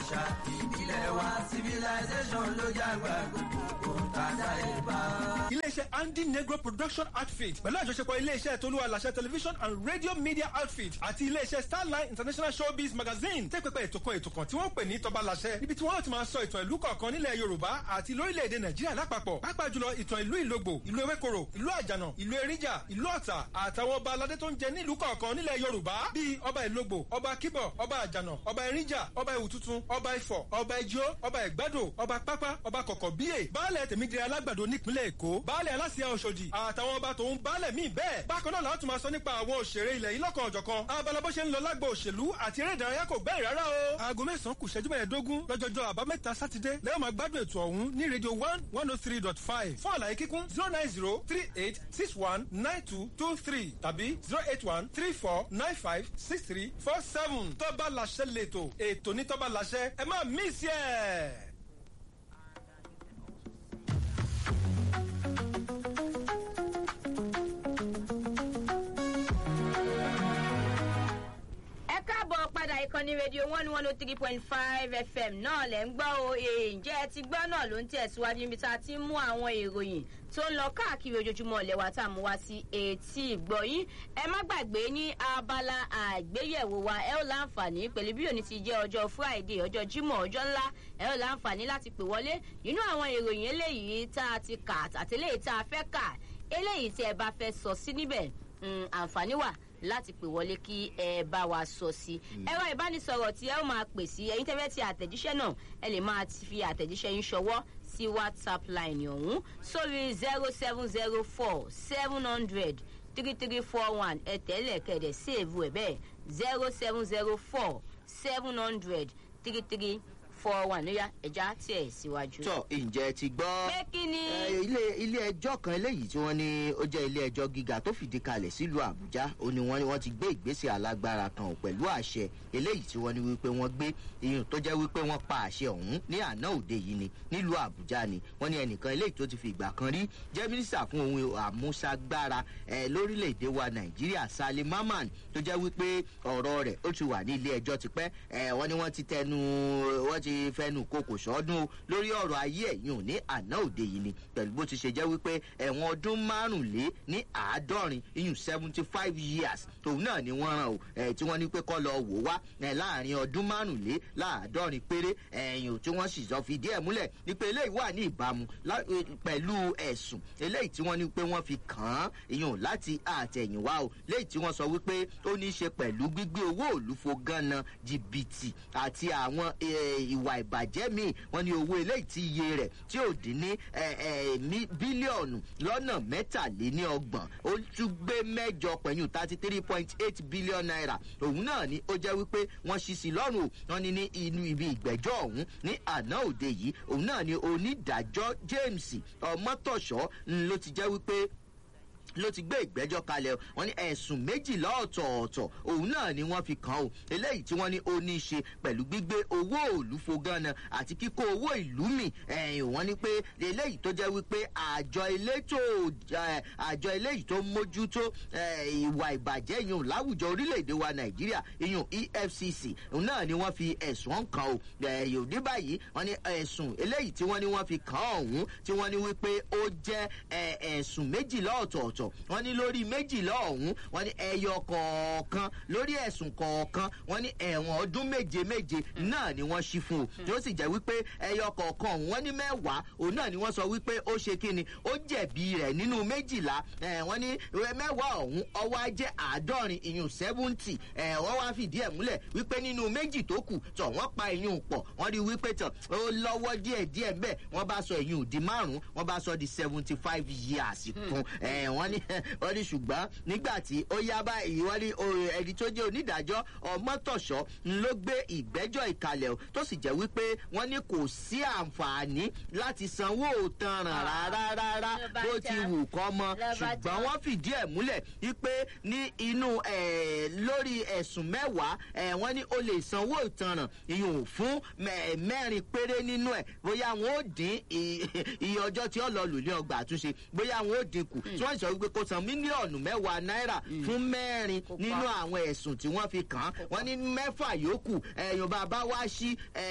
àṣà ìbílẹ̀ wa civilization ló jágbá gbogbo tàdá ìbá. iléeṣẹ́ andy negro production outfit pẹ̀lú àjọṣepọ̀ iléeṣẹ́ tolúwa làṣẹ television and radio media outfit àti iléeṣẹ́ starline international showbiz magazine tẹ́ pẹpẹ ètò kan ètò kan tí wọ́n pè ní tọba làṣẹ níbi tí wọ́n ti máa sọ ìtàn ìlú kọ̀ọ̀kan nílẹ̀ yorùbá àti lórílẹ̀‐èdè nàìjíríà lápapọ̀ pàápàá jùlọ ìtàn ìlú ìlógbò ìlú ewékoro ìlú àjànà ìlú eríjà ìlú ọ̀tà àtàwọn ọba aládé tó ń jẹ nílùú kọ̀ọ̀kan nílẹ̀ yorùbá bíi ọba ìlógbò ọba kíbọ̀ ọba àjànà ọba eríjà ọba ìwùtútù ọba ifọ̀ ọba ijó ọba ìgbádò ọba pápá ọba kọ̀kọ̀ bíyè baálẹ̀ tèmídìrí alágbàdo nípínlẹ̀ èkó baálẹ̀ aláṣẹ ọ̀ṣọ́dì àtàwọn ọba tòun baálẹ̀ míì bẹ́ẹ̀ bákan náà láti máa sọ nípa àwọn òṣèré ilẹ̀ yìí lọ́kàn ọ̀jọ̀kan abala bó ṣe ń lọ lágbo òṣèlú àti eré ìdárayá kò gbẹ́rì rárá o. aago mẹ́sàn-án kù ṣẹ́jú mẹ́ẹ̀ẹ́dógún lọ́jọ́jọ́ àbámẹ́ta sátidé lẹ́yìn máa gbádùn ètò ọ̀hún ní rédíò one one oh three dot five fún àlàyé kíkún zero nine zero three eight six one nine two two three tàbí zero eight one three four nine five six three four seven tọ́ba làṣẹ lẹ́tọ̀ ètò ní tọ́ba làṣẹ ẹ má mísì ẹ̀. ẹ káàbọ̀ padà ìkànnì rédíò one one oh three point five fm náà lẹ̀ ń gbọ́ o ǹjẹ́ ẹ ti gbọ́ náà ló ń tẹ̀síwájú níbi tá a ti ń mú àwọn ìròyìn tó ń lọ káàkiri ojoojúmọ́ ilẹ̀ wa tá a mú wá sí etí ìgbọ̀yìn ẹ má gbàgbé ní abala àgbéyẹ̀wò wa ẹ ó láǹfààní pẹ̀lú bí òní ti jẹ́ ọjọ́ friday ọjọ́ jímọ̀ ọjọ́ ńlá ẹ ó láǹfààní láti pè wọlé nínú àwọn ìròyìn eléyìí tá a ti kà àtẹléyìí tá a fẹ́ kà eléyìí tí ẹ bá fẹ́ sọ sí níbẹ̀ àǹfààní wà láti pè wọlé kí ẹ bá wa sọ sí ẹ̀rọ ìbánisọ̀rọ̀ tí ẹ ó máa pè sí ẹ̀yin tẹ́fẹ́ ti àtẹ̀jíṣẹ́ náà ẹ lè máa fi àtẹ̀jíṣẹ́ yín ṣọwọ́ sí whatsapp line ọ̀hún sórí zero seven zero four seven hundred three three four one ẹ tẹ́lẹ̀ kẹ̀dẹ̀ sèèvù ẹ̀ bẹ́ẹ̀ zero seven zero four seven hundred three three four one lóyá ẹja tiẹ̀ síwájú. tọ ǹjẹ́ ti gbọ́. pé kí ni. Eh, ilé ilé ẹjọ́ kan eléyìí tí wọ́n ní ó jẹ́ ilé ẹjọ́ gíga tó fìdí kalẹ̀ sílùú àbújá ó ní wọ́n ní wọ́n ti gbé ìgbésẹ̀ alágbára kan pẹ̀lú àṣẹ eléyìí tí wọ́n ní wípé wọ́n gbé iyùn tó jẹ́ wípé wọ́n pa àṣẹ ọ̀hún ní àná òde yìí ni nílùú àbújá ni wọ́n ní ẹnìkan eléyìí tó ti fi ìgbà kan rí jẹ́ mínísítà fún ohun àmúṣagbára ẹ̀ lórílẹ̀‐èdè wa nàìjíríà salim maman tó jẹ́ wípé ọ̀rọ̀ rẹ̀ ó ti wà ní ilé ẹjọ́ tipẹ́ ẹ̀ wọ́n ní wọ́n ti tẹnu wọ́n ti fẹnu koko sọ́dún o lórí ọ̀rọ̀ ayé ẹ̀yìn ò ní àná òde yìí ni pẹ̀lú bó ti ṣe jẹ́ wípé ẹ̀wọ̀n ọdún márùnlé ní àádọ́rin iyùn seventy five years òun náà ni wọ́n ràn o ẹ̀ tí wọ́n ní pé kọ́ lọ wò wá ẹ̀ láàrin ọdún márùnlé láàádọ́rin péré ẹ̀yìn ò tí wọ́n sì sọ fìdí ẹ̀ múlẹ̀ ní pé eléyìí wà ní ìbámu lá- eh, pẹ̀lú ẹ̀sùn eléyìí tí wọ́n ní pé wọ́n fi kàn án iyùn láti àtẹ̀yìnwá o léyìí tí wọ́n sọ wípé ó ní í ṣe pẹ̀lú gbígbé owó òlùfo gánà jìbìtì àti àwọn eh, ìwà ìbàjẹ́ míì wọ́n ní owó eléyìí tí iye rẹ̀ tí ò dín ní eh, eh, mí- bílíọ̀nù lọ́nà mẹ́tàléníọgbọ̀n ó tún gbé mẹ́jọ pẹ̀lú thirty three point eight billion naira òun náà ni ó jẹ́ wípé wọ́n ṣí sí lọ́rùn o wọ́n ní ní inú ibi ìgbẹ́jọ́ ọ̀hún ní àná òde yìí òun náà ni onídàájọ́ james ọmọtọ̀ṣọ́ ń ló ti jẹ́ wípé ló ti gbé ìgbẹ́jọ́ kalẹ̀ o. wọ́n ní ẹ̀sùn méjìlá ọ̀tọ̀ọ̀tọ̀ òun náà ni wọ́n fi kàn ó eléyìí tí wọ́n ní ó ní í ṣe pẹ̀lú gbígbé owó òlùfo ganan àti kíkó owó ìlú mi ẹ̀yìn wọ́n ní pé eléyìí tó jẹ́ wípé àjọ elétò eh, àjọ eléyìí tó mójútó eh, ìwà ìbàjẹ́ yìí láwùjọ orílẹ̀-èdè wa nàìjíríà iyùn efcc òun náà ni wọ́n fi ẹ̀sùn ọ̀hún kan o ẹ̀yìn òní báyìí wọ́n ní ẹ̀sùn eléyìí tí wọ́n ní wọ́n fi kàn án ọ̀hún tí wọ́n ní wípé ó jẹ́ eh, ẹ̀sùn méjìlá ọ̀tọ̀ọ̀tọ̀ wọ́n ní lórí méjìlá ọ̀hún wọ́n ní ẹyọ kọ̀ọ̀kan lórí ẹ̀sùn kọ̀ọ̀kan wọ́n ní ẹ̀wọ̀n ọdún méje méje náà ni wọ́n ṣí fún o tí ó sì jẹ́ wípé ẹyọ kọ̀ọ̀kan ọ̀hún wọ́n ní mẹ́wàá òun náà ni wọ́n sọ wípé ó ṣe kí ni ó jẹ̀bi rẹ̀ nínú méjìlá ẹ̀ wọ́n ní mẹ́wàá ọ̀hún ọwọ́ á jẹ́ àádọ́rin ìyún seventy ẹ̀ wọ́n wá fìdí ẹ̀ múlẹ̀ wípé nínú méjì tó kù tọ̀ wọ́n pa ìyún pọ̀ wọ́n rí wípé tọ̀ ó lọ́wọ́ díẹ̀ díẹ̀ bẹ́ẹ̀ wọ́n bá sọ ìyún di márùn-ún wọ́n bá sọ di seventy five years kún ẹ̀ wọ́n ní wọ́n ní ṣùgbọ́n nígbà tí ó yá báyìí wọ́n ní o- ẹni tó jẹ́ onídàájọ́ ọmọtọ̀ṣọ́ ló gbé ìgbẹ́jọ́ ìkalẹ̀ o tó sì jẹ́ wípé wọ́n ní kò sí àǹfààní láti sanwó òtanràn rárá rárá Ló bá bó ti tán. wù kọ́ mọ Ló bá ṣùgbọ́n tán. wọ́n fìdí ẹ̀ múlẹ̀ wípé ní inú ẹ̀, lórí ẹ̀sùn mẹ́wàá ẹ̀, wọ́n ní o lè sanwó ìtanràn ìyún fún mẹ́- mẹ́rin péré nínú ẹ̀ bóyá wọn ó dín i- iye ọjọ́ tí ó lọ lò ní ọgbà àtúnṣe bóyá wọn ó dín kù tí wọ́n sọ wípé kó san mílíọ̀nù mẹ́wàá náírà fún mẹ́rin Kó pa. nínú àwọn ẹ̀sùn tí wọ́n fi kàn án wọ́n ní mẹ́fà yòókù ẹ̀yìn bàbá wá sí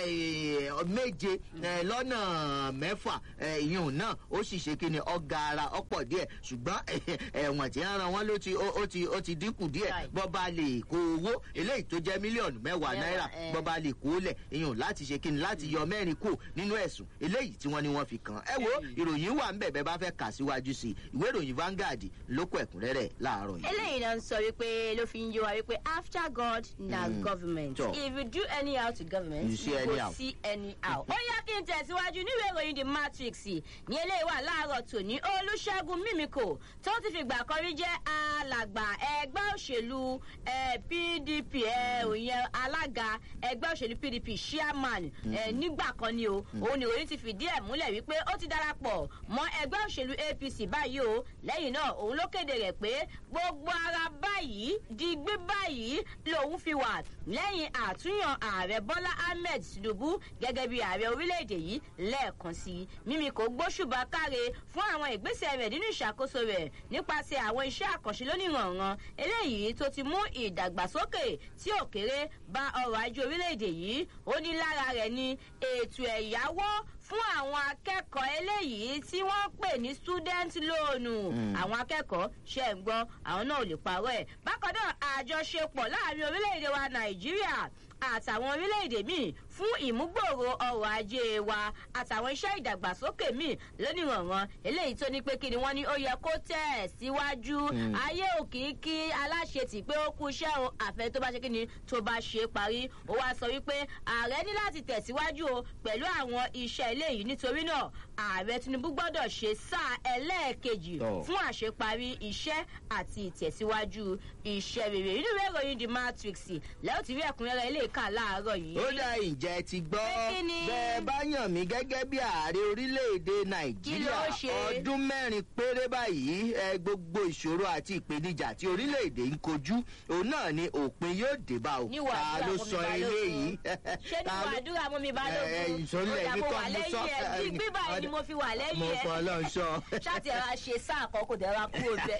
ẹ̀, méje ẹ̀, lọ́nà mẹ́fà ẹ̀, ìyún náà ó sì ṣe kí ni ọ̀gá ara ọ̀pọ̀ díẹ̀ ṣùgbọ́n ẹ̀wọ̀n tí ń ran wọn ló ti ó ó ti ó ti dínkù díẹ̀ Right. bọ́ba lè kó owó eléyìí tó jẹ́ mílíọ̀nù mẹ́wàá Mẹ́wàá, náírà eh. bọ́ba lè kó lẹ̀ ìyún láti ṣe kí ni láti yọ mẹ́rin kù nínú ẹ̀sùn eléyìí tí wọ́n ní wọ́n fi kàn án. ẹ wo ìròyìn wà ń bẹ̀ bẹ́ẹ̀ bá fẹ́ kà síwájú sí i ìwé ìròyìn Vanguard ló kó ẹ̀kúnrẹ́rẹ́ láàárọ̀ yìí. eléyìí náà ń sọ wípé ló fi ń yé wa wípé after god na government Tọ́. if you do anyhow to government You see you anyhow. go see anyhow. ó yá kí n tẹ̀síwájú níwèé ìròyìn the matrix ní eléyìí wà láàárọ̀ tòní olùṣègùn mímíkò tó ti fìgbà kan rí jẹ́ alàgbà ẹgbẹ́ òṣèlú eh, pdp eh, òyìn alága ẹgbẹ́ òṣèlú pdp chairman eh, nígbà kan ni o òun ni ìròyìn ti fìdí ẹ̀ múlẹ̀ wípé ó ti darapọ̀ mọ́ ẹgbẹ́ òṣèlú apc báyìí o lẹ́yìn náà òun ló kéde rẹ̀ pé gbogbo ara báyìí di gbé báyìí lòun fi wà lẹ́yìn àtúnyàn ààrẹ bọ́lá ahmed tinubu gẹ́gẹ́ bí ààrẹ orílẹ̀-èdè yìí lẹ́ẹ̀kan sí i mímí kò gbóṣùbà káre fún àwọn ìgbésẹ̀ rẹ̀ nínú ìṣàkóso rẹ̀ nípasẹ̀ àwọn iṣẹ́ àkànṣe lónìrànràn eléyìí tó ti mú ìdàgbàsókè tí ò kéré bá ọrọ̀ ajé orílẹ̀-èdè yìí ó ní lára rẹ̀ ni ètò ẹ̀yáwó fún àwọn akẹ́kọ̀ọ́ eléyìí tí wọ́n pè ní student loan àwọn akẹ́kọ̀ọ́ ṣe ń gbọ́ àwọn náà ò lè parọ́ ẹ̀ bákan náà àjọṣepọ̀ láàrin orílẹ̀-èdè wa nàìjíríà àtàwọn orílẹ̀-èdè míì fún ìmúgbòòrò ọrọ̀ ajé wa àtàwọn iṣẹ́ ìdàgbàsókè míì lónìrànràn eléyìí tó ní pé kí ni wọ́n ní ó yẹ kó tẹ̀ ẹ̀ síwájú ayé òkìkí aláṣetì pé ó kú iṣẹ́ o àfẹ́ tó bá ṣe kí ni tó bá ṣe é parí ó wá sọ wípé ààrẹ ní láti tẹ̀síwájú o pẹ̀lú àwọn iṣẹ́ eléyìí nítorí náà ààrẹ tinubu gbọ́dọ̀ ṣe sáà ẹlẹ́ẹ̀kejì Tọ́. fún àṣeparí iṣẹ́ àti ìtẹ̀síwájú iṣẹ́ rere nínú ìwé ìròyìn the matrix lẹ́yìn tí rí ẹ̀kúnrẹ́rẹ́ ilé ìka láàárọ̀ yìí. ó dá ìjẹ́ ti gbọ́ Pé kí ni? bẹ́ẹ̀ bá yàn mí gẹ́gẹ́ bí ààrẹ orílẹ̀-èdè nàìjíríà ló ṣe? ọdún mẹ́rin péré báyìí ẹ, gbogbo ìṣòro àti ìpèníjà tí orílẹ̀-èdè ń kojú òun náà ni òpin yóò dé bá o níwọ̀ ta àdúrà ló mú mi sọ eléyìí balógun ṣé Ta níwọ̀ ló- àdúrà mú mi ẹ, ẹ, balógun ìsọ̀lẹ̀ ó yà mi mo kọ́ wà mo sọ lẹ́yìn ẹ̀ bí gbígbà yìí ni mo fi wà lẹ́yìn mo ẹ̀ fọ ọlọ́run sọ. ṣáàtì ẹ̀rọ ṣe sáà kan kò dẹ̀ ra kúrò bẹ́ẹ̀.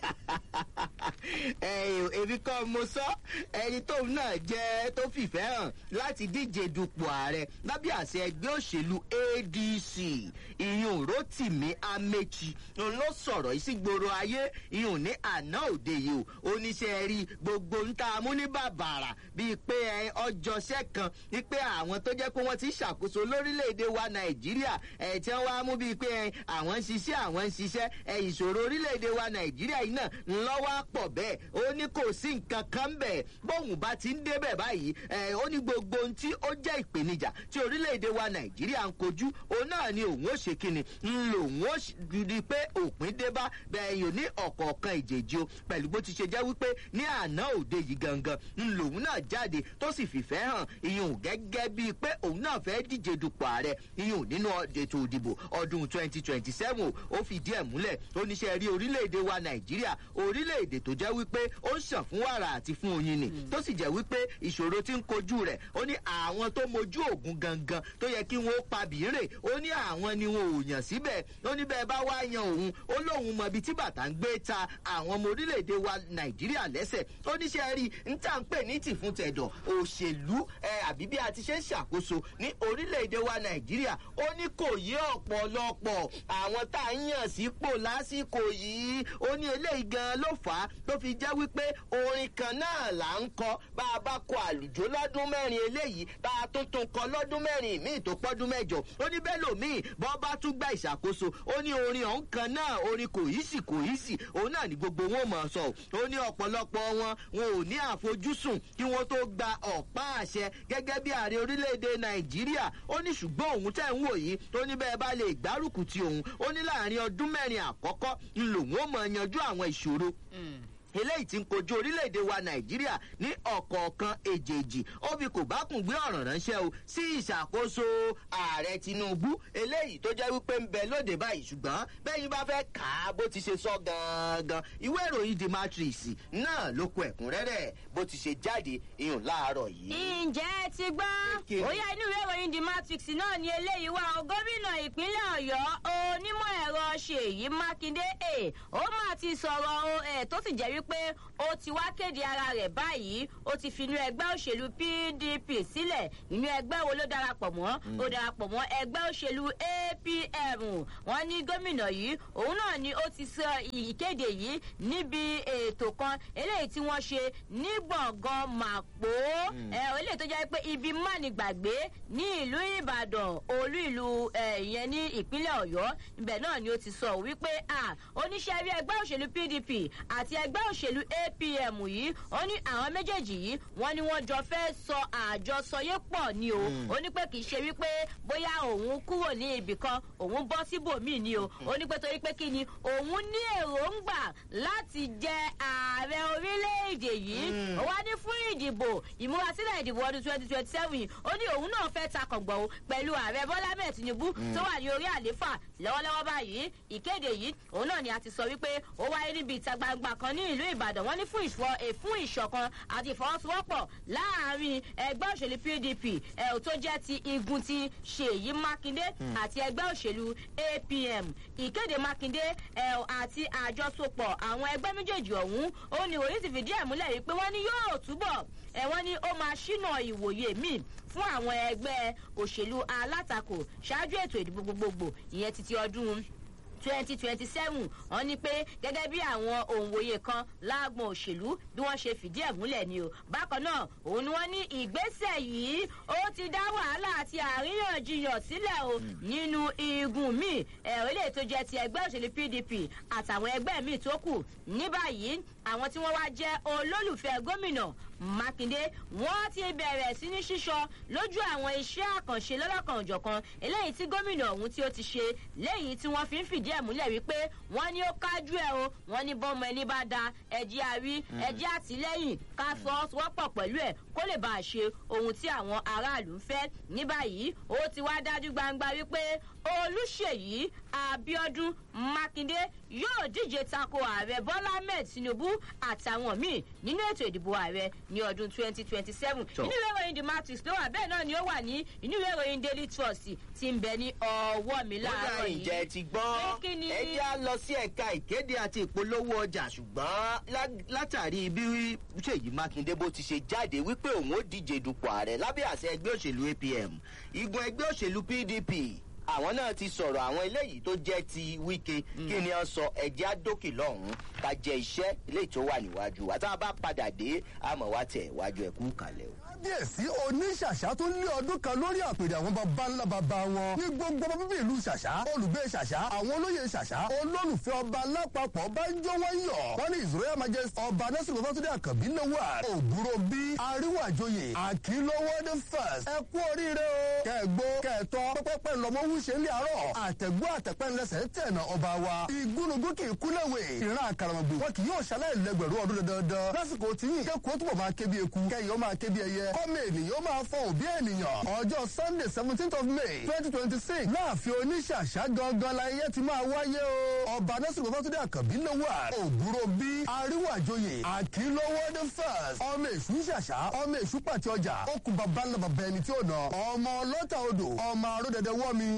ẹ̀yìn èmi kọ́ mo sọ ẹni tóun náà jẹ́ tó fìfẹ́ hàn láti díje dupò ààrẹ lábẹ́ àṣẹ ẹgbẹ́ òṣèlú adc ìyún rotimi amechi òun ló sọ̀rọ̀ ìsígboro ayé ìyún ní àná òde yìí o oníṣẹ́ rí gbogbo ń ta mú ní bàbàrà bíi pé ẹ, ọjọ́ṣẹ́ kan ní pé àwọn tó jẹ́ pé wọ́n ti ṣàkóso lórílẹ̀‐èdè wa nàìjíríà ẹ̀ tí wọ́n wá mú bíi pé ẹ, àwọn ń ṣiṣẹ́ àwọn ń ṣiṣẹ́ ẹ, ìṣòro orílẹ̀‐èdè wa nàìjíríà yìí náà ńlọ́wọ́ pọ̀ bẹ́ẹ̀ ó ní kò sí nǹkan kan bẹ́ẹ̀ bóun bá ti ń débẹ̀ báyìí ẹ, ó ní gbogbo ohun tí ó jẹ́ ìpèníjà tí orílẹ̀‐èdè wa nàìjíríà ń kojú òun náà ni òun ó ṣe kíni ń lò òun ó di pé òpin dé bá bẹ́ẹ̀ yóò ní ọ̀kọ̀ọ̀kan ìjèjì o pẹ̀lú bó ti ṣe jẹ́ wípé ní àná òde yìí gangan ń lòun náà jáde tó sì fìfẹ́ hàn ìyún gẹ́gẹ́ bíi pé òun náà fẹ́ díje dupò ààrẹ ìyún nínú ètò ìdìbò ọdún twenty twenty seven ó fìdí ẹ̀ múlẹ̀ ó níṣẹ́ rí orílẹ̀-èdè wa nàìjíríà orílẹ̀-èdè tó jẹ́ wípé ó ń ṣàn fún wàrà àti fún oyin ni tó sì jẹ́ wípé ìṣòro tí ń kojú rẹ̀ ó ní àwọn tó mojú ògùn gangan tó yẹ kí wọ́n ó pa bìírè ó ní àwọn ni wọn ò yàn síbẹ̀ ó ní bẹ́ẹ̀ bá wá yan òun ó lóun mọ ibi tí bàtà ń gbé ta àwọn ọmọ orílẹ̀-èdè wa nàìjíríà lẹ́sẹ̀ ó ní ṣe rí n tá à ń pè ní tìfún tẹ̀dọ̀ òṣèlú ẹ àbí bí a ti ṣe ń ṣàkóso ní orílẹ̀-èdè wa nàìjíríà ó ní kò yé ọ̀pọ̀lọpọ̀ àwọn tá à ń yàn sípò lásìkò yìí ó ní eléyìí gan ló fà á tó fi jẹ́ wípé orin kan náà là ń kọ bá a bá kọ àlùjó lọ́dún mẹ́rin eléyìí tá a tún tún kọ lọ́dún mẹ́rin míì tó pọ́dún mẹ́jọ ó ní bẹ́ẹ̀ lòmíì bọ́ bá tún gba ìṣàkóso ó ní orin ọ̀hún kan náà orin kò yí sì kò yí sì òun náà ní gbogbo wọn mọ̀ ọ́ sọ ó ní ọ̀pọ̀lọpọ̀ wọn wọn ò ní àfojúsùn kí wọ́n tó gba ọ̀pá àṣẹ gẹ́gẹ́ bí ààrẹ orílẹ̀-èdè nàìjíríà ó ní ṣùgbọ́n òun tẹ̀ ń wò yìí ó ní bẹ́ẹ̀ bá lè gbárùkù ti òun ó ní láàrin ọdún mẹ́rin àkọ́kọ́ ń lòun ó mọ̀ yanjú àwọn ìṣòro eléyìí ti ń kojú orílẹ̀-èdè wa nàìjíríà ní ọ̀kọ̀ọ̀kan èjèèjì ó fi kò bá kùn gbé ọ̀ràn ránṣẹ́ o sí ìṣàkóso ààrẹ tinubu eléyìí tó jẹ́ wípé ń bẹ lóde báyìí ṣùgbọ́n bẹ́yìn bá fẹ́ kà á bó ti ṣe sọ gangan ìwé ìròyìn the matrix náà ló kó ẹ̀kúnrẹ́rẹ́ bó ti ṣe jáde iyùn láàárọ̀ yìí. ǹjẹ́ ẹ ti gbọ́ Kékeré. ó yá inú ìwé ìròyìn the matrix náà ni eléyìí wá o gómìnà ìpínlẹ̀ ọ̀yọ́ onímọ̀ ẹ̀rọ ṣèyí mákindé ẹ̀ ó máa ti sọ̀rọ̀ o ẹ̀ tó sì jẹ́ wípé ó ti wá kéde ara rẹ̀ báyìí ó ti fi inú ẹgbẹ́ òṣèlú pdp sílẹ̀ inú ẹgbẹ́ wo ló darapọ̀ mọ́ ó darapọ̀ mọ́ ẹgbẹ́ òṣèlú apm wọ́n ní gómìnà yìí òun náà ni ó ti sọ ìkéde yìí níbi ètò kan eléyìí tí wọ́n ṣe ní gbọ̀ngàn màpó ẹ eléyìí tó jẹ́ pé ibi mánigbàgbé ní ìlú ìbàdàn olú ìlú ẹ, ìyẹn ní ìpínlẹ̀ ọ̀yọ́ ibẹ̀ náà ni ó ti sọ wípé à oníṣẹ́ rí ẹgbẹ́ òṣèlú pdp àti ẹgbẹ́ òṣèlú apm yìí ó ní àwọn méjèèjì yìí wọ́n ní wọ́n jọ fẹ́ sọ àjọsọyé pọ̀ ni o ó ní pé kì í ṣe wípé bóyá òun kúrò ní ibì kan òun bọ́ síbòmíì ni o ó ní pé torí pé kí ni òun ní èròǹgbà láti jẹ ààrẹ orílẹ̀-èdè yìí ó wá ní fún ìdìbò ìmúrasílẹ̀ ìdìbò ọdún twenty twenty seven ó ní òun náà fẹ́ takọ̀gbọ̀ o pẹ̀lú ààrẹ bọ́lá mẹ́ẹ̀ tinubu tó wà ní orí àléfà lọ́wọ́lọ́wọ́ báyìí ìkéde yìí òun náà ni a ti sọ wípé ó wáyé níbi ìta gbangba kan ní ìlú ìbàdàn wọ́n ní fún ìṣọ eh, fún ìṣọ̀kan àti ìfọwọ́sowọ́pọ̀ láàrin ẹgbẹ́ òṣèlú pdp ẹ̀ ò tó jẹ́ ti igun ti ṣèyí mákindé àti ẹgbẹ́ òṣèlú apm ìkéde mákindé ẹ̀ àti àjọsopọ̀ àwọn ẹgbẹ́ méjèèjì ọ̀hún ó ní òyìn ti fìdí ẹ̀ múlẹ̀ wípé wọ́n ní yóò túbọ̀ ẹ̀ wọ́n ní ó máa ṣínà ìwòye míì fún àwọn ẹgbẹ́ òṣèlú alátakò ṣáájú ètò ìdìbò gbogbogbò ìyẹn títí ọdún twenty twenty seven wọn ní pé gẹ́gẹ́ bí àwọn òǹwòye kan láàgbọ̀n òṣèlú bí wọ́n ṣe fìdí ẹ̀ múlẹ̀ ni o bákan náà òun ni wọ́n ní ìgbésẹ̀ yìí ó ti dá wàhálà àti àríyànjiyàn sílẹ̀ o nínú igun míì ẹ̀rọ ilé tó jẹ́ ti ẹgbẹ́ òṣèlú pdp àtàwọn ẹgbẹ́ míì tó kù ní báyìí àwọn tí wọ́n wá jẹ́ olólùfẹ́ gómìnà mákindé wọ́n ti bẹ̀rẹ̀ sí ní ṣíṣọ lójú àwọn iṣẹ́ àkànṣe lọ́lọ́kan òjọ̀kan eléyìí tí gómìnà ọ̀hún tí ó ti ṣe léyìí tí wọ́n fi ń fìdí ẹ̀ múlẹ̀ wípé wọ́n ní ó kájú ẹ̀ o wọ́n ní bọ́mọ ẹni bá da ẹ̀jẹ̀ àrí ẹ̀jẹ̀ àtìlẹ́yìn ká fọwọ́sowọ́pọ̀ pẹ̀lú ẹ̀ kó lè bá a ṣe ohun tí àwọn aráàlú ń fẹ́ ní báyìí ó ti wá dájú gbangba wípé olùṣèyí abiodun mákindé yóò díje tako ààrẹ bọ́lá ahmed tinubu àtàwọn míì nínú ètò ìdìbò ààrẹ ní ọdún twenty twenty seven Tọ́. inú ìwé ìròyìn the matrix ló wà bẹ́ẹ̀ náà ni ó wà ní inú ìwé ìròyìn daily trust ti ń bẹ ní ọwọ́ mi kódà láàárọ̀ ìjẹ́ yìí. ti gbọ́ Pé kí ni? ẹ jẹ́ á lọ sí ẹ̀ka ìkéde àti ìpolówó ọjà ṣùgbọ́n lá- látàrí bí ṣèyí mákindé bó ti ṣe jáde wípé òun ó díje dupò ààrẹ lábẹ́ àṣẹ ẹgbẹ́ òṣèlú apm igun ẹgbẹ́ òṣèlú pdp àwọn náà ti sọ̀rọ̀ àwọn eléyìí tó jẹ́ ti wíkẹ́ kí ni wọ́n sọ ẹ̀jẹ̀ àdókè lọ́hùn-ún ká jẹ iṣẹ́ eléyìí tó wà níwájú wa tá a bá padà dé àmọ́ wá tẹ̀ wájú ẹ̀kú kalẹ̀ o. kábíyèsí oníṣàṣà tó lé ọdún kan lórí àpèrè àwọn baba ńlá baba wọn ní gbogbo ọmọ bíbí ìlú ṣàṣà olùgbé ṣàṣà àwọn olóyè ṣàṣà olólùfẹ́ ọba lápapọ̀ bá ń jó wọ́n yọ̀ wọ́n ní his royal majesty ọba nasiru babatunde akabi lówà òbúrò bí aríwájòyè àkìlówó the first ẹ kú oríire o kẹgbó kẹtọ pẹpẹpẹ lọmọ wúṣẹ ní àárọ̀ àtẹgbó àtẹpẹlẹsẹ tẹnà ọba wa igúnnugún kì í kúlẹ̀wé ìran àkàràmọ̀gbò wọn kì yóò ṣaláì lẹgbẹ̀rún ọdún dandan lásìkò tí yìí kẹ́kọ̀ọ́ túbọ̀ máa ké bí eku kẹ́yìn ó máa ké bí ẹyẹ kọ́mọ ènìyàn ó máa fọ òbí ènìyàn ọjọ́ sunday seventeenth of may twenty twenty six láàfin oníṣàṣà gangan láyé ti máa wáyé o ọba nasiru babatunde àkànbí ló wà òbúrò bí aríwájòyè àkìlówó the first ọmọ èṣù ṣàṣà ọmọ èṣù pàtí ọjà ó kú bàbá ńlá bàbá ẹni tí ó nà ọmọ ọlọ́ta odò ọmọ aródẹdẹ wọ́mi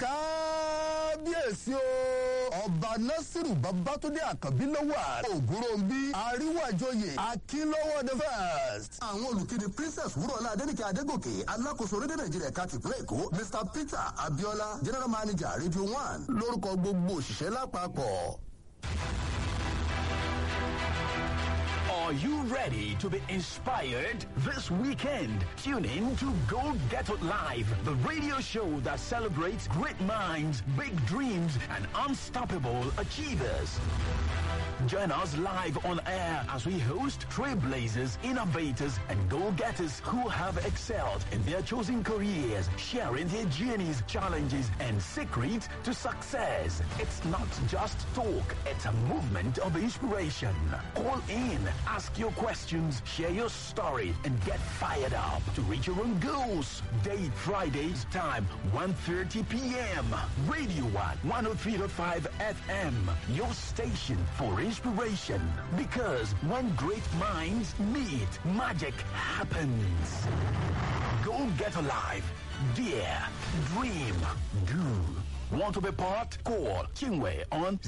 kábíyèsí o ọba nasiru babatunde àkànbí ló wà òbúrò bí aríwájòyè àkìlówó the first. àwọn olùkéde princess wúrọ̀lá adẹ́nìkẹ́ adégòkè alákòóso rédíò nàìjíríà ká tìpínlẹ̀ èkó mr peter abiola general manager radio one lórúkọ gbogbo òṣìṣẹ́ lápapọ̀. Are you ready? ready to be inspired this weekend? Tune in to Go Get It Live, the radio show that celebrates great minds, big dreams, and unstoppable achievers. Join us live on air as we host trailblazers, innovators, and go-getters who have excelled in their chosen careers, sharing their journeys, challenges, and secrets to success. It's not just talk, it's a movement of inspiration. Call in, ask your questions, share your story, and get fired up to reach your own goals. Date Fridays, time 1.30 p.m. Radio 1, 103.5 FM, your station for inspiration. Because when great minds meet, magic happens. Go get alive. Dare. Dream. Do. Want to be part? Call Kingway on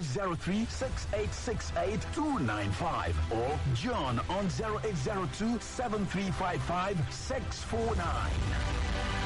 0803-6868-295 or John on 0802-7355-649.